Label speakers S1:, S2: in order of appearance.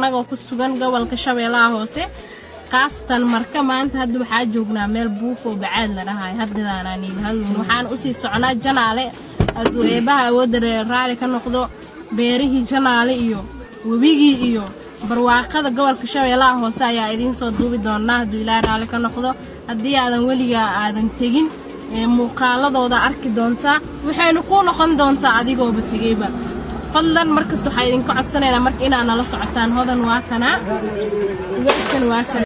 S1: annagoo ku sugan gobolka shabeellaha hoose kaasatan marka maanta hadda waxaa joognaa meel buufoo bacaad la dhahay haddaananilhadlun waxaan usii socnaa janaale eebaha awoodda raali ka noqdo beerihii janaale iyo webigii iyo barwaaqada gobolka shabeellaha hoose ayaa idiin soo duubi doonaa hadduu ilaahay raalli ka noqdo haddii aadan weligaa aadan tegin muuqaaladooda arki doontaa waxaynu kuu noqon doontaa adigooba tegeyba fadlan markasta waxaa idinka codsanaynaa marka inaad nala socotaan hodan waa kanaa